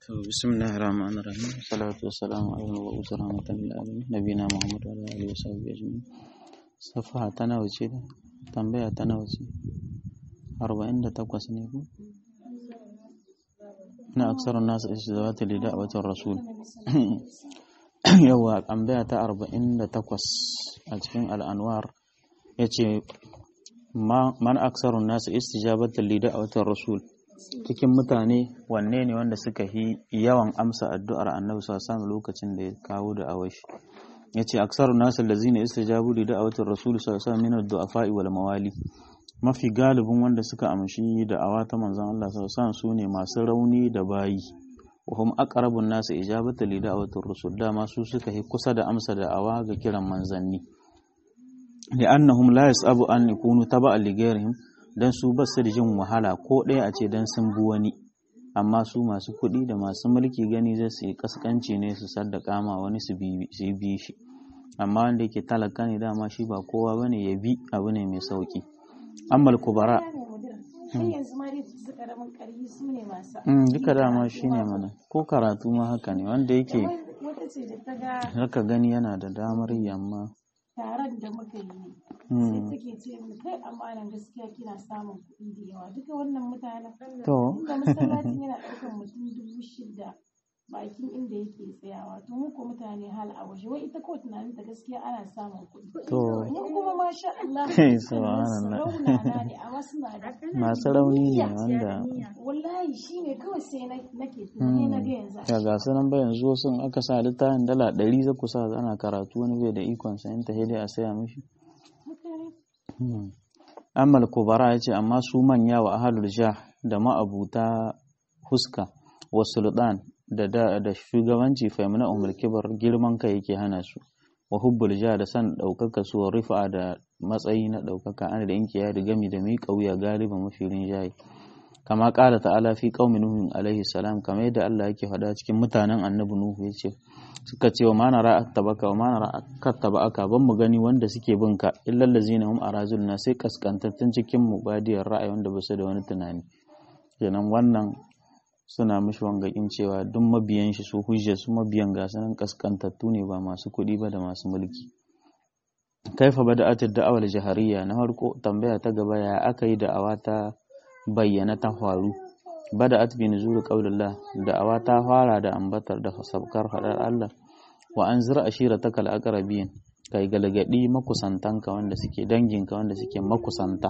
بسم الله الرحمن الرحيم والصلاة والسلام على المبعوث رحمة للعالمين نبينا محمد وعلى آله وصحبه أجمعين صفحة تناوشي tambaya ta nawa ce arba'in da takwas ne ku na aksar nasu istizawata li da'watir rasul yawa tambaya ta arba'in da takwas a cikin al'anwar yace man aksarun nasu istijabata li da'watir rasul cikin mutane wanne ne wanda suka yi yawan amsa addu'ar annabi sallallahu lokacin da ya kawo da awashi yace aksarun nasu allazina istajabu li da'watir rasul sallallahu alaihi wasallam min ad-du'afa'i wal mawali mafi galibin wanda suka amshi da'awa ta manzon Allah sallallahu alaihi wasallam sune masu rauni da bayi wa hum aqrabun nasu ijabata li da'watir rasul dama su suka yi kusa da amsa da'awa ga kiran manzanni li'annahum la yas'abu an yakunu taba'an li ghayrihim dan su ba su da jin wahala ko ɗaya a ce dan sun bi wani amma su masu kuɗi da masu mulki gani zai su yi kaskanci ne su saddaka ma wani su bi shi amma wanda yake talaka ne dama shi ba kowa bane ya bi abu ne mai sauki ammal kubara duka dama shi ne mana ko karatu ma haka ne wanda yake haka gani yana da damar yamma taron da muka yi sai take ce min kai amanan gaskiya kina samun kuɗi da yawa duka wannan mutanen to inda masallacin yana ɗaukar mutum dubu shida bakin inda yake tsayawa to mu ko mutane hal a waje wai ita ko tunanin ta gaskiya ana samun kuɗi To. mu kuma masha Allah Subhanallah. raunana ne amma suna da masu rauni ne wanda wallahi shine kawai sai na- nake tunani na ga yanzu ya ga su nan ba yanzu sun aka sa littafin dala ɗari za ku sa ana karatu wani bai da ikon sayan ta dai a saya mishi mutane amal kubara ya ce amma su manya wa ahalul jah da ma'abuta huska wa sultan da da da shugabanci faimuna umar kibar girman kai yake hana su wa hubbul jah da san ɗaukaka su wa rifa da matsayi na ɗaukaka ana da inkiya da gami da miƙa wuya galiban mafi rinjaye kama ƙala ta'ala fi qaumi nuhu alaihi salam kamar yadda Allah yake faɗa cikin mutanen annabi nuhu yace suka ce wa mana ra'a tabaka wa mana ra'a kattabaka ban mu gani wanda suke bin ka illal ladzina hum arazulna sai kaskantattun cikin mu badiyar ra'ayi wanda ba su da wani tunani kenan wannan suna mishi wangakin cewa duk mabiyan shi su hujja su mabiyan ga sanan kaskantattu ne ba masu kuɗi ba da masu mulki kaifa bada'atid da'awal jahariya na farko tambaya ta gaba ya aka yi da'awa ta bayyana ta faru bada'at bi nuzul qaulillah da'awa ta fara da ambatar da sabkar fadar Allah wa anzir ashirataka al-aqrabin kai galgadi makusantanka wanda suke danginka wanda suke makusanta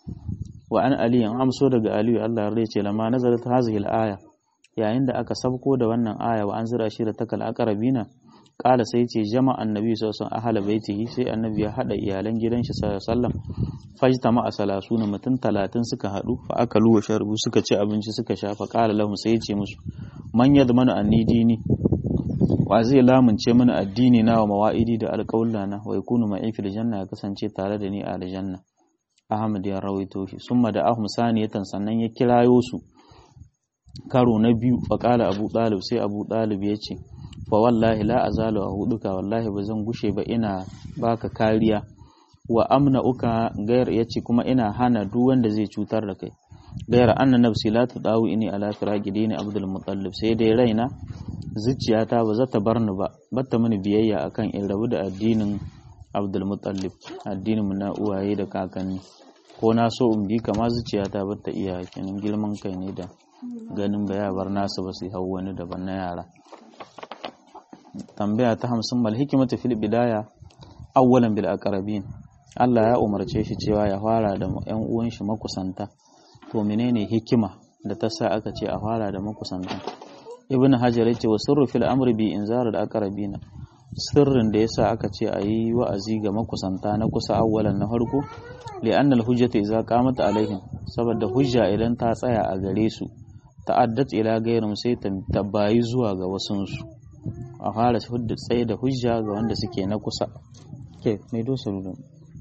wa an ali an amso daga aliyu Allah ya ce lama nazarat hazihi al-aya yayin da aka sabko da wannan aya wa anzir ashirataka al-aqrabina kala sai ce jama annabi sallallahu alaihi wasallam baitihi sai annabi ya hada iyalan gidan shi sallallahu alaihi wasallam fajtama a salasuna mutum talatin suka hadu fa aka luwa sharbu suka ci abinci suka sha fa kala lahum sai ya ce musu man yadmanu anni dini wa zai lamunce mana addini na wa mawa'idi da alƙawla na wa yakunu ma'i fil janna ya kasance tare da ni a aljanna Ahmad ya rawaito shi summa da ahum saniyatan sannan ya kirayo su karo na biyu fa kala Abu Talib sai Abu Talib ya ce fa wallahi la azalu a huduka wallahi ba zan gushe ba ina baka kariya wa amna uka gayar yace kuma ina hana duk wanda zai cutar da kai gayar anna nafsi la tudawu ini ala firaqi dini abdul muttalib sai dai raina zuciyata ba za ta bar ni ba batta mini biyayya akan in rabu da addinin abdul muttalib addinin mu na uwaye da kakanni ko na so in bi kama zuciyata ba ta iya kenan girman kai ne da ganin ba ya bar nasu ba su hau wani daban na yara tambaya ta hamsin mal hikimatu fil bidaya awwalan bil aqrabin Allah ya umarce shi cewa ya fara da ƴan uwan shi makusanta to menene hikima da ta sa aka ce a fara da makusanta ibn hajar yace wa sirru fil amri bi inzar al aqrabina sirrin da yasa aka ce a yi wa'azi ga makusanta na kusa awwalan na farko li'anna al hujjata idza qamat alaihim saboda hujja idan ta tsaya a gare su ta'addat ila gairin sai ta bayi zuwa ga wasunsu a fara hudda tsaye da hujja ga wanda suke na kusa ke mai dosa rudin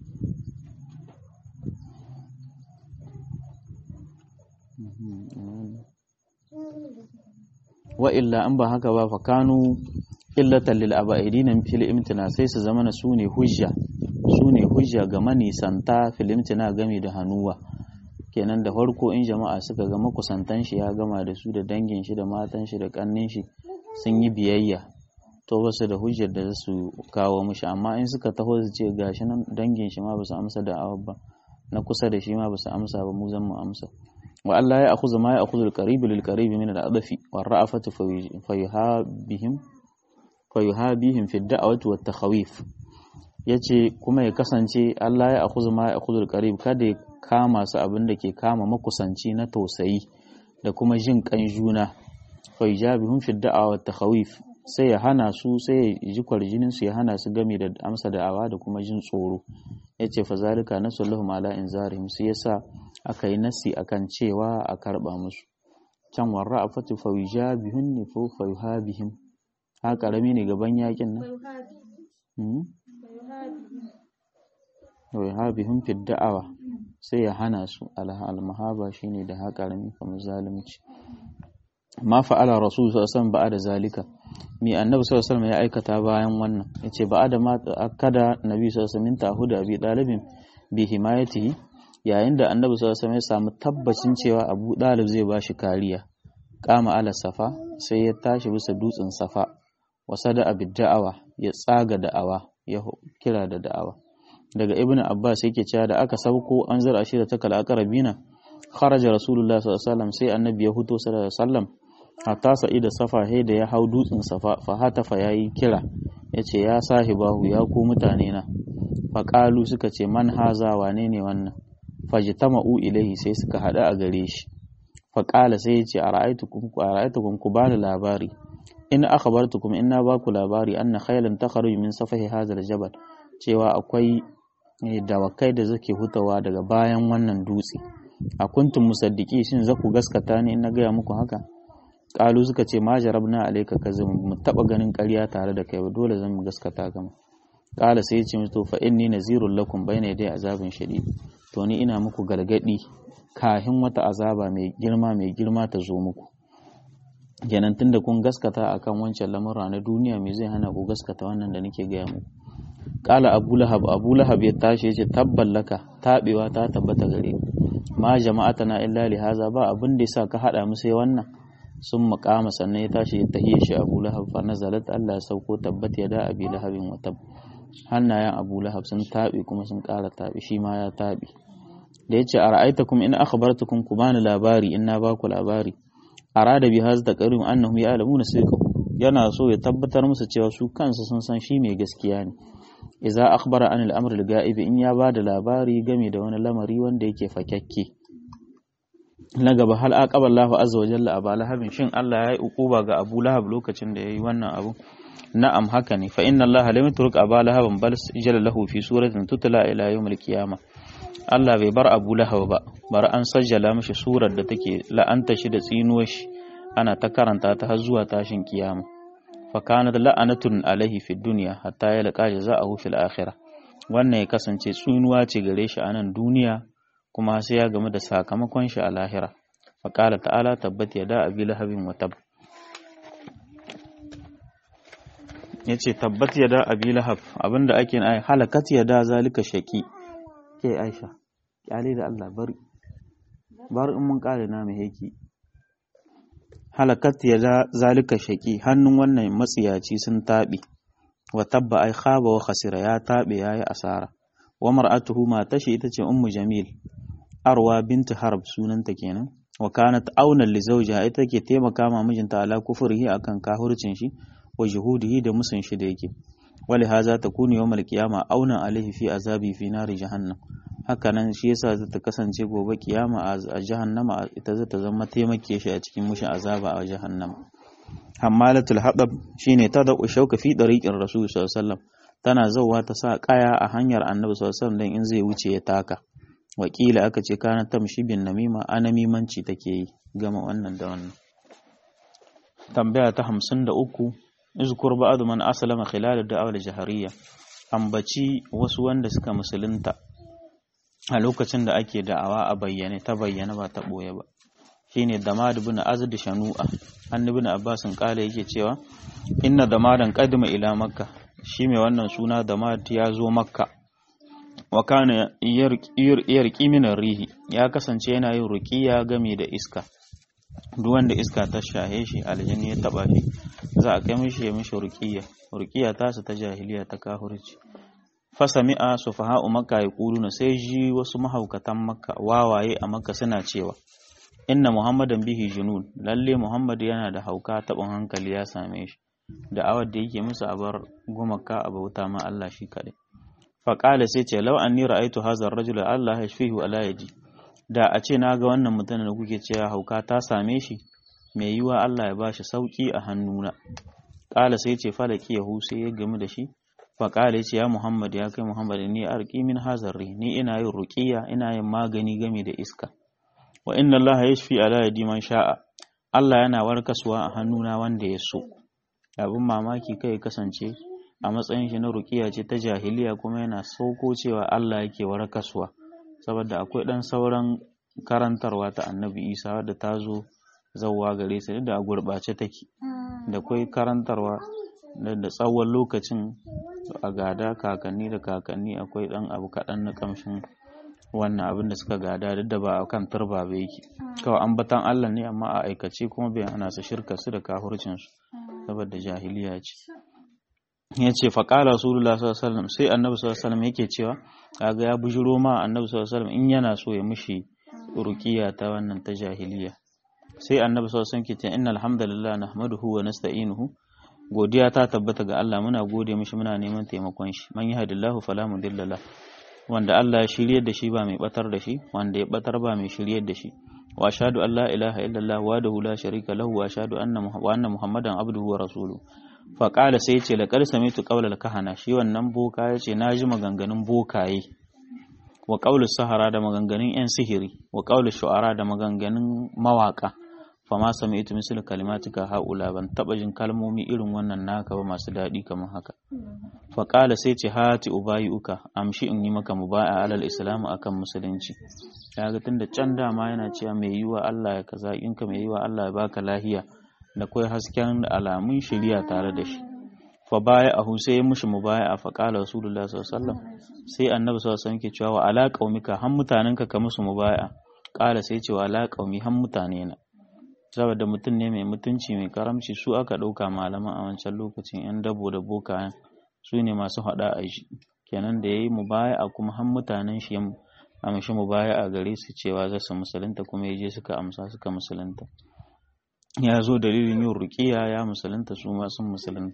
wa illa an ba haka ba fakanu illatan lil aba'idin fil imtina sai su zama na sune hujja sune hujja ga manisanta fil imtina game da hanuwa kenan da farko in jama'a suka ga makusantan shi ya gama da su da dangin shi da matan shi da kannin shi sun yi biyayya to ba su da hujjar da su kawo mishi amma in suka taho su ce gashi nan dangin shi ma ba su amsa da awab ba na kusa da shi ma ba su amsa ba mu zan mu amsa wa Allah ya akhudha ma ya akhudha al-qarib lil qarib min al-adfi wa ra'afatu fa yuhabihim fa yuhabihim fi ad-da'wati wat takhawif yace kuma ya kasance Allah ya akhudha ma ya akhudha al-qarib kada ya kama su abin da ke kama makusanci na tausayi da kuma jin kan juna fa yujabihum fi ad-da'wa wat takhawif sai ya hana su sai ya ji kwarjinin su ya hana su game da amsa da'awa da kuma jin tsoro yace fa zalika nasallahu ala inzarihim sai yasa aka yi nasi akan cewa a karba musu can warra afatu fa yujabihun ne fa fa yuhabihim ha karami ne gaban yakin nan wa yuhabihum fi da'awa sai ya hana su al-mahaba shine da ha karami kamar zalunci ma fa'ala rasul sallallahu alaihi wasallam ba'da zalika mi annabi sallallahu alaihi wasallam ya aikata bayan wannan yace ba'da ma akada nabi sallallahu alaihi wasallam tahuda abi dalibin bi himayatihi yayin da annabi sallallahu alaihi wasallam ya samu tabbacin cewa abu dalib zai bashi kariya kama ala safa sai ya tashi bisa dutsen safa wasada abid da'awa ya tsaga da'awa ya kira da da'awa daga ibnu abbas yake cewa da aka sauko an zara shi da takal aqrabina kharaja rasulullah sallallahu alaihi wasallam sai annabi ya huto sallallahu alaihi wasallam hatta sa'ida safa he da ya hau dutsen safa fa hatafa yayi kira yace ya sahibahu ya ku mutane na fa qalu suka ce man haza wane ne wannan fajtama'u ilaihi sai suka hada a gare shi fa qala sai yace ara'aytukum ara'aytukum ku bani labari in akhbartukum inna ba ku labari anna khaylan takhruju min safahi hadha aljabal cewa akwai dawakai da zake hutawa daga bayan wannan dutse a kuntum musaddiki shin za ku gaskata ne in na gaya muku haka kalu suka ce ma jarabna alayka kazim mu taba ganin ƙarya tare da kai ba dole zan mu gaskata gama kala sai ya ce to fa inni nazirul lakum bayna yaday azabin shadid to ni ina muku gargadi kahin wata azaba mai girma mai girma ta zo muku kenan tunda kun gaskata akan wancan lamura na duniya me zai hana ku gaskata wannan da nake gaya muku kala abu lahab abu lahab ya tashi ya ce tabballaka tabewa ta tabbata gare ma jama'atana illa li haza ba abin da yasa ka hada mu sai wannan sun makama sannan ya tashi ya tahiye shi abu lahab fa nazalat Allah ya sauko tabbat ya da abi lahabin wa tab hannayen abu lahab sun tabi kuma sun kara tabi shi ma ya tabi da yace ara'aitakum in akhbartukum ku bani labari in na baku labari arada bi haz da qarim annahum ya'lamuna sirqahu yana so ya tabbatar musu cewa su kansu sun san shi mai gaskiya ne idza akhbara an al-amr al-ga'ib in ya bada labari game da wani lamari wanda yake fakakke na gaba hal aqaba Allahu azza wa jalla aba lahabin shin Allah ya yi ukuba ga Abu Lahab lokacin da yayi wannan abu na'am haka ne fa inna Allah lam yatruk aba lahabin bal jalla lahu fi suratin tutla ila yawm al-qiyamah Allah bai bar Abu Lahab ba bar an sajjala mishi surar da take la'anta shi da tsinuwar shi ana ta karanta ta har zuwa tashin kiyama fakanat la'anatun alaihi fi dunya hatta ya laqa jaza'ahu fil akhirah wannan ya kasance tsunuwa ce gare shi a nan duniya kuma sai ya gamu da sakamakon shi a lahira faqala ta'ala tabbat yada abi lahabin wa tab yace tabbat yada abi lahab abinda ake ai halakat yada zalika shaqi ke aisha kyale da Allah bari bari in mun kare na mai heki halakat ya zalika shaki hannun wannan matsiyaci sun taɓe wa tabba ai khaba wa khasira ya taɓe yayi asara wa mar'atuhu ma tashi ita ce ummu jamil arwa bintu harb sunanta kenan wa kanat auna li zawjiha ita ke taimaka ma mijinta ala kufrihi akan kahurcin shi wa juhudihi da musun shi da yake wali haza takunu yawmal qiyama auna alaihi fi azabi fi nari jahannam hakanan shi yasa za ta kasance gobe kiyama a jahannama ita za ta zama taimake shi a cikin mushin azaba a jahannama hammalatul hadab shine ta da shauka fi dariqin rasul sallallahu alaihi wasallam tana zauwa ta sa kaya a hanyar annabi sallallahu alaihi wasallam dan in zai wuce ya taka wakila aka ce kana tamshi bin namima anamimanci take yi gama wannan da wannan tambaya ta 53 izkur ba'd man aslama khilal ad-da'wa al-jahariyya ambaci wasu wanda suka musulunta a lokacin da ake da'awa a bayyane ta bayyane ba ta ɓoye ba shine damad ibn azd shanu'a annabi ibn abbas kala yake cewa inna damadan qadima ila makka shi mai wannan suna damad ya zo makka wa kana yarqi min rihi ya kasance yana yin ruqiya game da iska duk wanda iska ta shahe shi aljini ya taba shi za a kai mishi ya mishi ruqiya ruqiya ta su ta jahiliya ta kahurci fasami'a sufaha'u makka yaquluna sai ji wasu mahaukatan makka wawaye a makka suna cewa inna muhammadan bihi junun lalle muhammad yana da hauka tabin hankali ya same shi da awar da yake musu a bar gumaka a bauta ma Allah shi kaɗai faƙala sai ce lau an ni ra'aitu hazar rajula Allah ya shafihu ala yaji da a ce na ga wannan mutumin da kuke cewa hauka ta same shi mai yiwa Allah ya bashi sauki a hannuna ƙala sai ce falaki yahu sai ya gamu da shi faƙala ya ce ya Muhammad ya kai Muhammad ni arqi min hazarri ni ina yin ruqiya ina yin magani game da iska wa inna Allah yashfi ala yadi man sha'a Allah yana warkaswa a hannuna wanda ya so abin mamaki kai kasance a matsayin shi na rukiya ce ta jahiliya kuma yana sauko cewa Allah yake warkaswa saboda akwai dan sauran karantarwa ta annabi isa wadda ta zo zauwa gare su da a gurɓace take da akwai karantarwa da tsawon lokacin a gada kakanni da kakanni akwai dan abu kaɗan na kamshin wannan abin da suka gada duk da ba a kan turba ba yake kawai ambatan Allah ne amma a aikace kuma bai ana su shirka su da kafircinsu saboda jahiliya ce ya ce faƙala rasulullah sallallahu sai annabi sallallahu yake cewa kaga ya bujiro ma annabi sallallahu in yana so ya mushi ruqiya ta wannan ta jahiliya sai annabi sallallahu ke cewa innal hamdalillah nahmaduhu wa nasta'inuhu godiya ta tabbata ga Allah muna gode mishi muna neman taimakon shi man yahdillahu fala mudilla la wanda Allah ya shiryar da shi ba mai batar da shi wanda ya batar ba mai shiryar da shi wa ashhadu an la ilaha illallah wahdahu la sharika lahu wa ashhadu anna wa anna muhammadan abduhu wa rasuluhu fa qala sai yace laqad samitu qawla kahana shi wannan boka yace naji maganganun bokaye wa qawlu sahara da maganganun yan sihiri wa qawlu shu'ara da maganganun mawaka fa ma sami'tu misl kalimatika haula ban taba jin kalmomi irin wannan naka ba masu dadi kamar haka fa qala sai ce hati ubayuka amshi in yi maka mubaya alal islam akan musulunci kaga tunda can dama yana cewa mai yiwa Allah ya kaza in ka mai yiwa Allah ya baka lahiya da kai hasken alamun shiriya tare da shi fa baya ahu sai ya mushi mubaya fa qala rasulullah sallallahu alaihi wasallam sai annabi sallallahu alaihi wasallam ke cewa wa ala qaumika han mutanenka ka musu mubaya qala sai ce wa ala qaumi han mutane na saboda mutum ne mai mutunci mai karamci su aka ɗauka malaman a wancan lokacin yan dabo da bokayen su ne masu haɗa a shi kenan da ya yi mubaya a kuma han mutanen shi a mashi mubaya a gare su cewa za su musulunta kuma ya je suka amsa suka musulunta ya zo dalilin yin rukiya ya musulunta su ma sun musulunta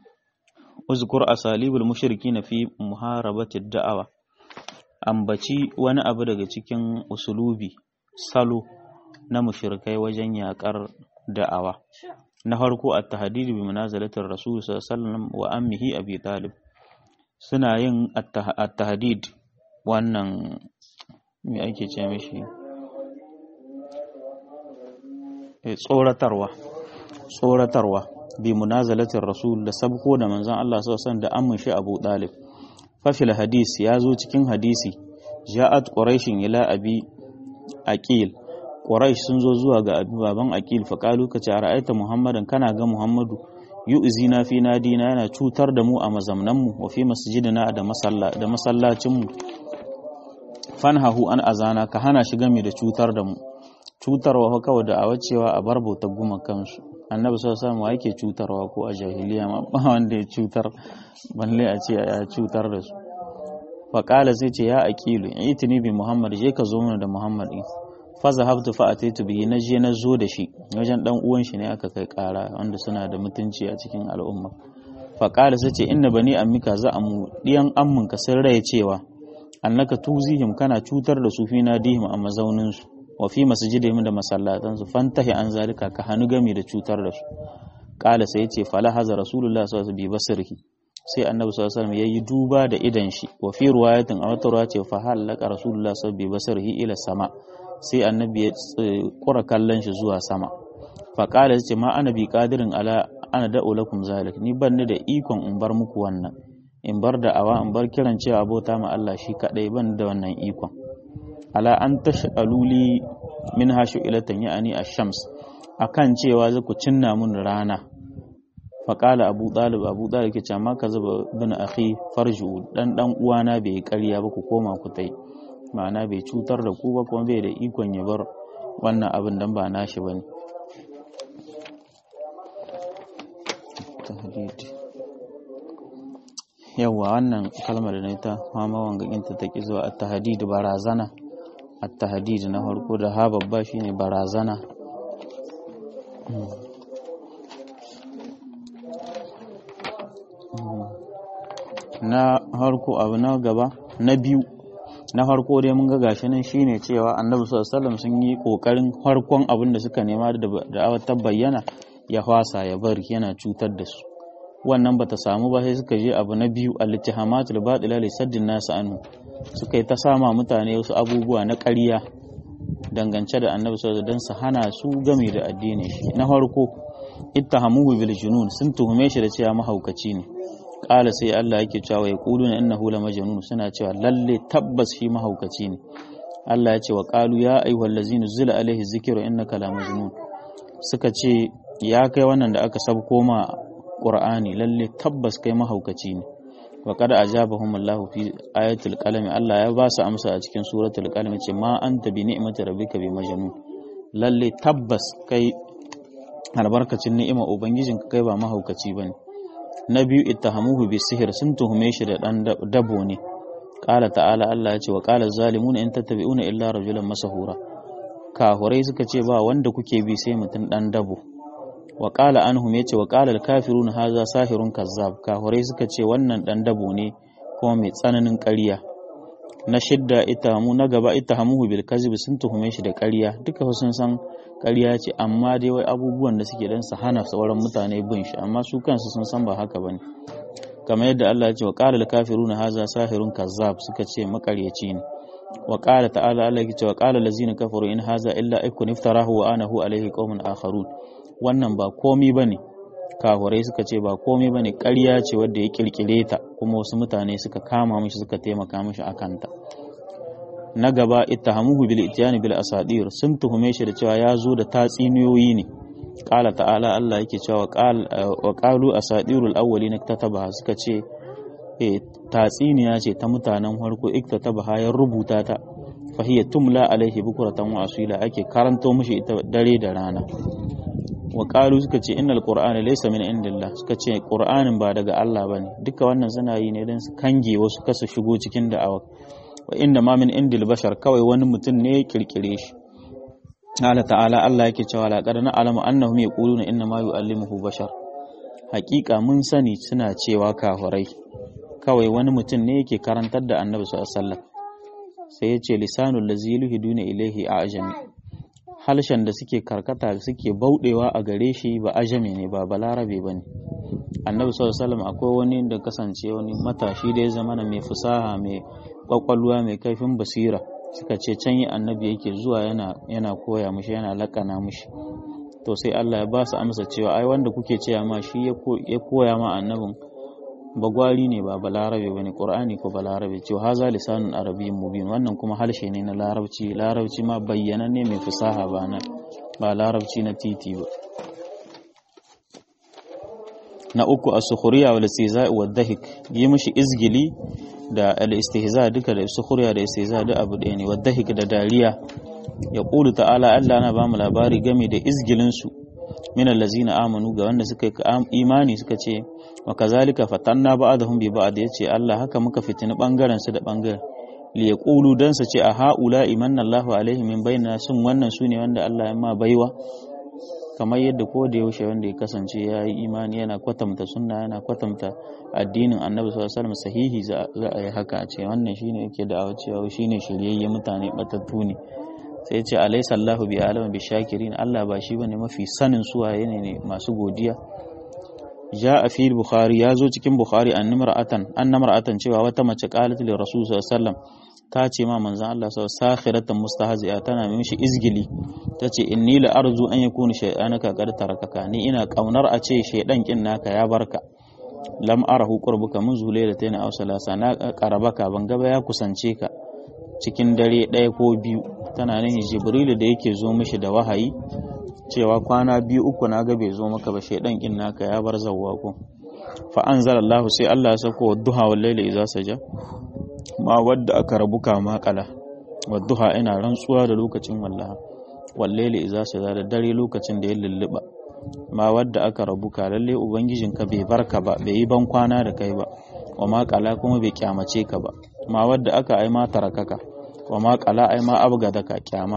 uzkur asalibul mushriki na fi muharabati da'awa ambaci wani abu daga cikin usulubi salo na mushrikai wajen yakar da'awa na farko at-tahdid bi munazalatir rasul sallallahu alaihi wasallam wa ammihi abi talib suna yin at-tahdid wannan me ake ce mishi tsoratarwa tsoratarwa bi munazalatin rasul da sabko da manzon Allah sallallahu alaihi da amman shi Abu Talib fa fil hadis ya zo cikin hadisi ja'at quraishin ila abi aqil quraish sun zo zuwa ga abi baban aqil fa qalu ka ce ra'aita muhammadan kana ga muhammadu yu'zina fi nadina yana cutar da mu a mazamnan mu wa fi masjidina da masalla da masallacin mu fanhahu an azana ka hana shi game da cutar da mu cutarwa kawai da awa cewa a bar bautar gumakansu annabi sau samu ake cutarwa ko a jahiliya ma ba wanda ya cutar balle a ce ya cutar da su faƙala sai ce ya aqilu itini bi muhammad je ka zo mana da muhammad din fa zahabtu fa ataitu bihi na je na zo da shi wajen dan uwan shi ne aka kai ƙara wanda suna da mutunci a cikin al'umma faƙala sai ce inna bani ammika za amu diyan amminka sun rai cewa annaka tuzihim kana cutar da su fi nadihim a mazaunin su wa fi masjidihim da masallatansu fantahi an zalika ka hannu gami da cutar da su kala sai yace fala haza rasulullah sallallahu alaihi wasallam sai annabi sallallahu alaihi wasallam yayi duba da idan shi wa fi riwayatin a wata ruwa ce fa halaka rasulullah sallallahu alaihi wasallam ila sama sai annabi ya kura kallon shi zuwa sama fa kala yace ma ana bi qadirin ala ana da'u lakum zalik ni ban da ikon in bar muku wannan in bar da awa in bar kiran cewa abota ma Allah shi kadai ban da wannan ikon ala an tash'aluli min hashu ilatan ya'ani ash-shams akan cewa za ku cinna mun rana faƙala abu ɗalib abu ɗalib ke ce amma ka zuba bin akhi farju dan dan uwana bai ƙarya ba ku koma ku tai ma'ana bai cutar da ku ba kuma bai da ikon ya bar wannan abin dan ba nashi bane yawwa wannan kalmar da na ta fama wangaginta ta ƙi zuwa at-tahdid barazana at-tahdid na farko da ha babba shine barazana na harko abu na gaba na biyu na harko dai mun ga gashi nan shine cewa annabi sallallahu alaihi wasallam sun yi kokarin harkon abin da suka nema da da'awar ta bayyana ya fasa ya bari yana cutar da su wannan bata samu ba sai suka je abu na biyu al-ittihamatul batila li saddin nas anhu suka yi ta sama mutane wasu abubuwa na ƙarya dangance da annabi sallallahu alaihi wasallam su hana su game da addini na farko ittahamuhu bil junun sun tuhume shi da cewa mahaukaci ne qala sai Allah yake cewa ya quluna innahu la majnun suna cewa lalle tabbas shi mahaukaci ne Allah ya ce wa qalu ya ayyuhallazina zila alaihi zikru innaka la majnun suka ce ya kai wannan da aka sabko ma qur'ani lalle tabbas kai mahaukaci ne wa qad ajabahum Allah fi ayatul qalam Allah ya ba su amsa a cikin suratul qalam ce ma anta bi ni'mati rabbika bi majnun lalle tabbas kai albarkacin ni'ima ubangijinka kai ba mahaukaci bane na biyu ittahamuhu bi sihir sun tuhume shi da dan dabo ne qala ta'ala Allah ya ce wa qala zalimuna in tattabi'una illa rajulan masahura kahurai suka ce ba wanda kuke bi sai mutum dan dabo wa qala anhum yace wa qala al-kafirun hadha sahirun kazzab kahurai suka ce wannan dan dabo ne kuma mai tsananin ƙarya na shidda itahamu na gaba itahamuhu bil kazib sun tuhume shi da ƙarya duka sun san ƙarya ce amma dai wai abubuwan da suke dan su hana sauran mutane bin shi amma su kansu sun san ba haka bane kamar yadda Allah ya ce wa qala al kafiruna hadha sahirun kazzab suka ce makaryaci ne wa qala ta'ala Allah ya ce wa qala allazina kafaru in hadha illa ikun iftarahu wa anahu alayhi qaumun akharun wannan ba komi bane kafurai suka ce ba komai bane ƙarya ce wadda ya kirkire ta kuma wasu mutane suka kama mishi suka taimaka mishi akan ta na gaba ittahamuhu bil ityani bil asadir sun tuhume shi da cewa ya zo da tatsiniyoyi ne qala ta'ala Allah yake cewa wa qalu asadirul awwalin iktatabaha suka ce eh tatsiniya ce ta mutanen farko iktatabaha ya rubuta ta fahiya tumla alaihi bukuratan wa asila ake karanto mishi ita dare da rana wa qalu suka ce innal qur'ana laysa min indillah suka ce qur'anin ba daga Allah bane duka wannan suna yi ne dan su kange wasu kasa shigo cikin da'awa wa inna ma min indil bashar kawai wani mutum ne ya kirkire shi Allah ta'ala Allah yake cewa la qad na'lamu annahum yaquluna inna ma yu'allimuhu bashar haƙiƙa mun sani suna cewa kafirai kawai wani mutum ne yake karantar da annabi sallallahu alaihi wasallam sai ya ce lisanul ladzi yuhiduna ilaihi a'jami halshen da suke karkata suke bauɗewa a gare shi ba ajami ne ba balarabe ba ne annabi sallallahu alaihi wasallam akwai wani da kasance wani matashi da ya zama mai fusaha mai kwakwalwa mai kaifin basira suka ce can yi annabi yake zuwa yana yana koya mushi yana lakana mushi to sai Allah ya ba su amsa cewa ai wanda kuke cewa ma shi ya koya ma annabin bagwari ne ba balarabe bane qur'ani ko balarabe cewa haza lisanun arabiyyin mubin wannan kuma harshe ne na larabci larabci ma bayyana ne mai fasaha ba na ba larabci na titi ba na uku as-sukhriya wal istihza' wa dhahik yi mishi izgili da al-istihza duka da sukhriya da istihza duk abu ɗaya ne wa dhahik da dariya ya qulu ta'ala Allah na ba mu labari game da izgilin su min allazina amanu ga wanda suka yi imani suka ce wa kazalika fatanna ba'dahum bi ba'd yace Allah haka muka fitini bangaren su da bangaren li yaqulu dan su ce a haula imanna Allahu alaihi min bainana sun wannan sune wanda Allah ya ma baiwa kamar yadda ko da yaushe wanda ya kasance ya yi imani yana kwatanta sunna yana kwatanta addinin Annabi sallallahu alaihi wasallam sahihi za a yi haka a ce wannan shine yake da cewa shine shiryayye mutane batattu ne sai ya ce alaysa Allahu bi alama bi shakirin Allah ba shi bane mafi sanin suwaye ne masu godiya ja a fi bukhari ya zo cikin bukhari an nimra'atan an namra'atan cewa wata mace qalat li rasul sallallahu alaihi wasallam ta ce ma manzon Allah sallallahu alaihi sakhiratan mustahzi'a tana mai mishi izgili tace inni la arzu an yakuna shay'anaka qad tarakaka ni ina kaunar a ce shaydan kin naka ya barka lam arahu qurbuka mun zulailatain aw salasa na qarabaka ban gaba ya kusance ka cikin dare ɗaya ko biyu tana nan jibrilu da yake zo mishi da wahayi cewa kwana biyu uku na ga bai zo maka ba shaidan kin naka ya bar zawwa ko fa anzalallahu sai Allah ya sako wadduha wal layli idza saja ma wadda aka rabu kama kala wadduha ina rantsuwa da lokacin wallaha wal layli idza saja da dare lokacin da ya lulluba ma wadda aka rabu ka lalle ubangijinka bai barka ba bai yi ban kwana da kai ba wa ma kala kuma bai kyamace ka ba ma wadda aka ai ma tarakaka wa ma kala ai ma abga ka kyama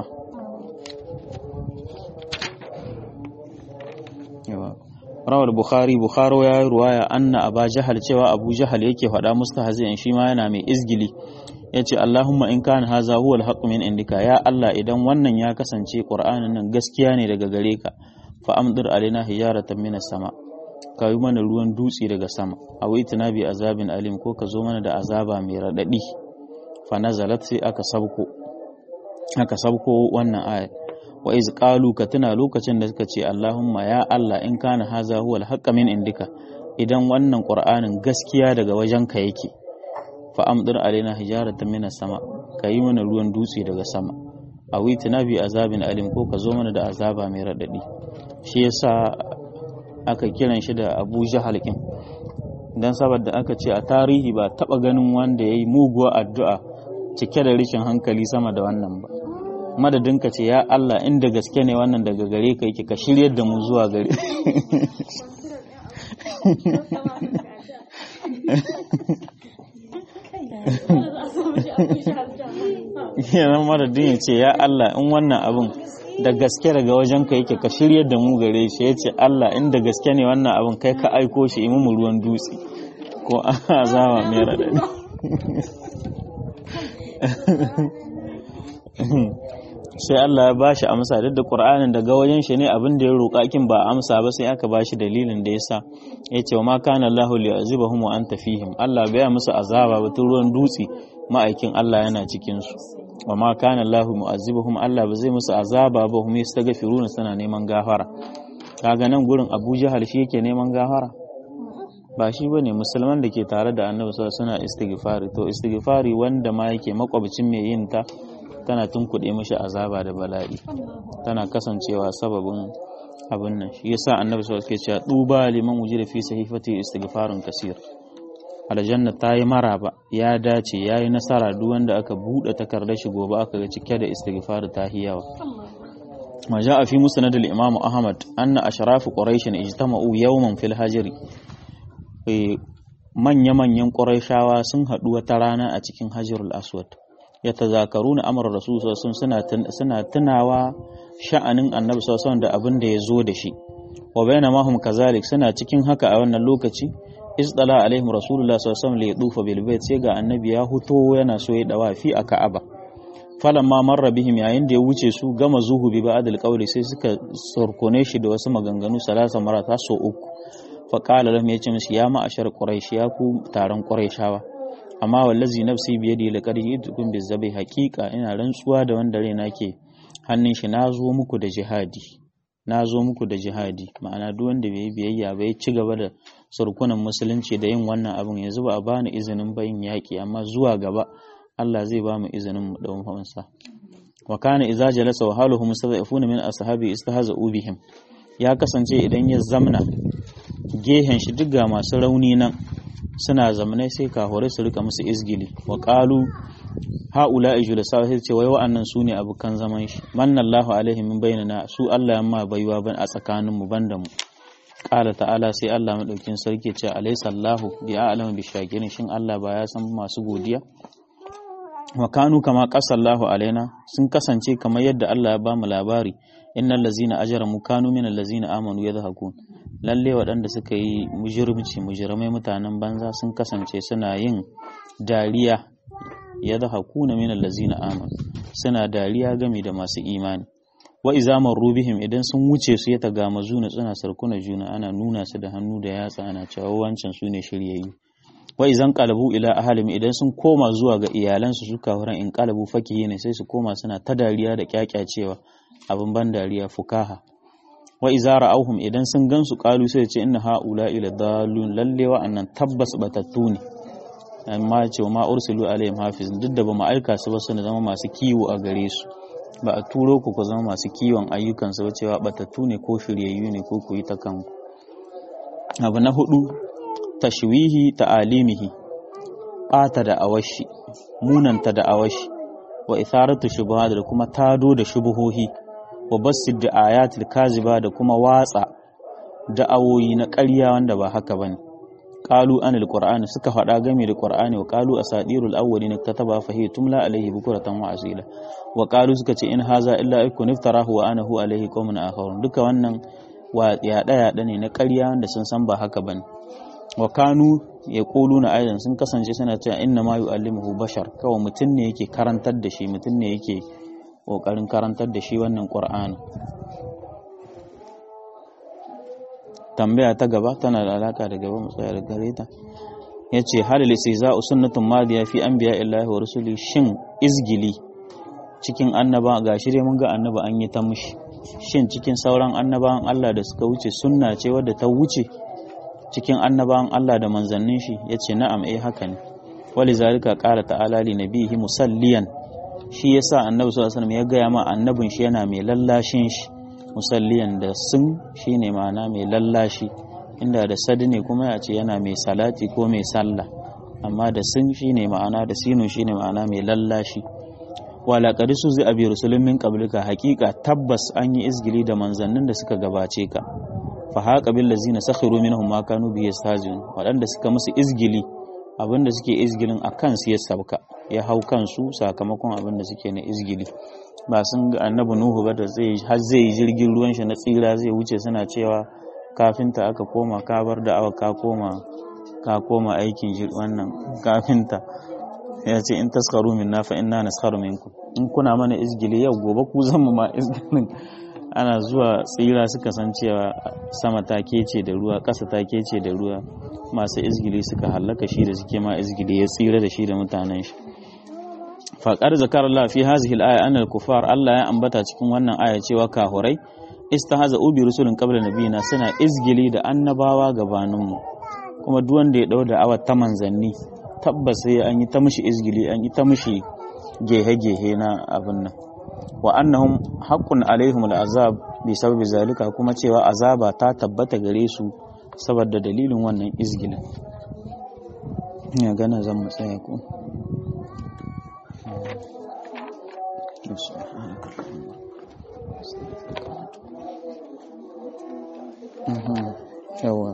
rawar bukhari bukharo ya yi ruwaya anna aba jahal cewa abu jahal yake faɗa mustahzi'in shi ma yana mai izgili yace allahumma in kana haza huwa al min indika ya allah idan wannan ya kasance qur'anin nan gaskiya ne daga gare ka fa amdir alaina hijaratan minas sama ka yi mana ruwan dutse daga sama a wai bi azabin alim ko ka zo mana da azaba mai raɗaɗi fa nazalat sai aka sabko aka sabko wannan ayat wa iz qalu ka tuna lokacin da suka ce Allahumma ya Allah in kana haza huwa al min indika idan wannan qur'anin gaskiya daga wajenka yake fa amdir alaina hijaratan minas sama ka yi mana ruwan dutse daga sama a wai bi azabin alim ko ka zo mana da azaba mai raɗaɗi shi yasa aka kiran shi da abu jahal kin don saboda aka ce a tarihi ba taba ganin wanda ya yi muguwa addu'a cike da rikin hankali sama da wannan ba madadin ka ce ya Allah inda gaske ne wannan daga gare ka yake ka shiryar da mu zuwa gare yanan madadin ya ce ya Allah in wannan abin da gaske daga wajen ka yake ka shiryar da mu gare shi ya ce Allah inda gaske ne wannan abin kai ka aiko shi imu mu ruwan dutse ko azama mai raɗaɗi sai Allah ya ba shi amsa duk da Qur'anin daga wajen shi ne abin da ya roƙa kin ba amsa ba sai aka ba shi dalilin da yasa ya ce wa ma kana Allahu li'azibahum wa anta fihim Allah bai musu azaba ba tun ruwan dutse ma'aikin Allah yana cikin su wa ma kana Allahu mu'azzibuhum Allah ba zai musu azaba ba hum yastaghfiruna suna neman gafara kaga nan gurin Abu Jahal shi yake neman gafara ba shi bane musulman da ke tare da Annabi sallallahu suna istighfari to istighfari wanda ma yake makwabcin mai yin ta tana tunkuɗe mishi azaba da bala'i tana kasancewa sababin abin nan shi yasa Annabi sallallahu alaihi wasallam ke cewa duba liman wujida fi sahifati istighfarun kasir aljanna ta yi maraba ya dace ya yi nasara duk wanda aka buɗe takardar shi gobe aka ga cike da istighfar ta hiyawa ma ja fi musnad al-imam ahmad anna ashraf quraish ijtama'u yawman fil hajri manya manyan quraishawa sun haɗu wata rana a cikin hajarul aswad yatazakaruna amra rasul sallallahu alaihi suna tunawa sha'anin annabi sallallahu da abin da ya zo da shi wa bainama hum kazalik suna cikin haka a wannan lokaci isdala alaihim rasulullah sallallahu alaihi wasallam li dufa bil bait sai ga annabi ya huto yana so ya dawafi a ka'aba falamma marra bihim yayin da ya wuce su gama zuhu bi ba'd al sai suka surkone shi da wasu maganganu salasa marata so uku fa qala lahum yace musu ya ma'ashar quraish ya ku taron quraishawa amma wallazi nafsi bi yadi laqad ji'tukum bizabi haqiqa ina rantsuwa da wanda raina ke hannun shi na zo muku da jihadi na zo muku da jihadi ma'ana duk wanda bai yi biyayya ba ya ci gaba da surkunan musulunci da yin wannan abin yanzu ba a bani izinin bayin yaƙi amma zuwa gaba Allah zai ba mu izinin mu dawon hawansa wa kana idza jalasa wa haluhum mustada'ifuna min ashabi istahza'u bihim ya kasance idan ya zamna gehen shi duk ga masu rauni nan suna zamanai sai kahore su rika musu izgili wa qalu haula ijlasa sai ce wai wa'annan sune abukan zaman shi manallahu alaihim min bainana su Allah yamma baiwa ban a tsakanin mu banda mu qala ta'ala sai Allah madaukin sarki ce alaysa Allahu bi a'lamu bi shakirin shin Allah ba ya san masu godiya wa kanu kama qasallahu alaina sun kasance kamar yadda Allah ya ba mu labari innal ladzina ajramu kanu minal ladzina amanu yadhakun lalle waɗanda suka yi mujirmici mujirmai mutanen banza sun kasance suna yin dariya ya da hakuna min allazina amanu suna dariya game da masu imani wa iza marru bihim idan sun wuce su ya taga mazuna suna sarkuna juna ana nuna su da hannu da yatsa ana cewa wancan su ne shiryayyu wa izan qalabu ila ahalim idan sun koma zuwa ga iyalansu su kafuran in qalabu fakihi ne sai su koma suna ta dariya da kyakyacewa abin ban dariya fukaha wa iza ra'awhum idan sun gansu qalu sai ce inna haula ila dalun lalle wa annan tabbas batattu ne amma ce ma ursilu alaihim hafiz duk da ba mu aika su ba su zama masu kiwo a gare su ba a turo ku ku zama masu kiwon ayyukansu ba cewa batattu ne ko shiryayyu ne ko ku yi ta kanku abu na hudu tashwihi ta'alimihi ɓata da awashi munanta da awashi wa itharatu shubuhat da kuma tado da shubuhohi wa basid da ayatul kaziba da kuma watsa da'awoyi na ƙarya wanda ba haka bane qalu anil qur'ani suka faɗa game da qur'ani wa qalu asadirul awwalin kataba fa hiya tumla alayhi bukratan wa asila wa qalu suka ce in haza illa ikun iftarahu wa anahu alayhi qaumun akharun duka wannan wa yaɗa yaɗa ne na ƙarya wanda sun san ba haka bane wa kanu ya na aidan sun kasance suna cewa inna ma yu'allimuhu bashar kawai mutum ne yake karantar da shi mutum ne yake kokarin karantar da shi wannan qur'ani tambaya ta gaba tana da alaka da gaba mu tsaya da gare ta yace halil istihza'u sunnatun madiya fi anbiya illahi wa rusuli shin izgili cikin annaba ga shirye mun ga annaba an yi ta mushi shin cikin sauran annabawan Allah da suka wuce sunna ce wadda ta wuce cikin annabawan Allah da manzannin shi yace na'am eh haka ne wali zalika qala ta'ala li nabihi musalliyan shi yasa annabi sallallahu alaihi wasallam ya gaya ma annabin shi yana mai lallashin shi musalliyan da sun shine ma'ana mai lallashi inda da sadi ne kuma ya ce yana mai salati ko mai sallah amma da sun shine ma'ana da sinun shine ma'ana mai lallashi wala qadisu zai abi rusulun min qablika haqiqa tabbas an yi izgili da manzannin da suka gabace ka fa haqa bil ladzina sakhiru minhum ma kanu bi yastazun wadanda suka musu izgili abinda suke izgilin akan su ya sabka ya hau kansu sakamakon abinda suke na izgili ba sun ga annabi nuhu ba da zai har zai yi jirgin ruwan shi na tsira zai wuce suna cewa kafinta aka koma ka bar da awa ka koma ka koma aikin wannan kafinta ya ce in taskaru minna fa inna naskharu minkum in kuna mana izgili yau gobe ku zama ma izgilin ana zuwa tsira suka san cewa sama ta kece da ruwa ƙasa ta kece da ruwa masu izgili suka hallaka shi da suke ma izgili ya tsira da shi da mutanen shi faƙar zakar Allah fi hazihi al-aya anna al-kufar Allah ya ambata cikin wannan aya cewa kahurai istahaza ubi rusulun qabla nabiyina suna izgili da annabawa gabaninmu kuma duk wanda ya dau da awa ta manzanni tabbas sai an yi ta mishi izgili an yi ta mishi gehe-gehe na abin nan wa annahum haqqun alaihim al'azab bi sababi zalika kuma cewa azaba ta tabbata gare su saboda dalilin wannan izgilin ina gana zan mu tsaya ku yawa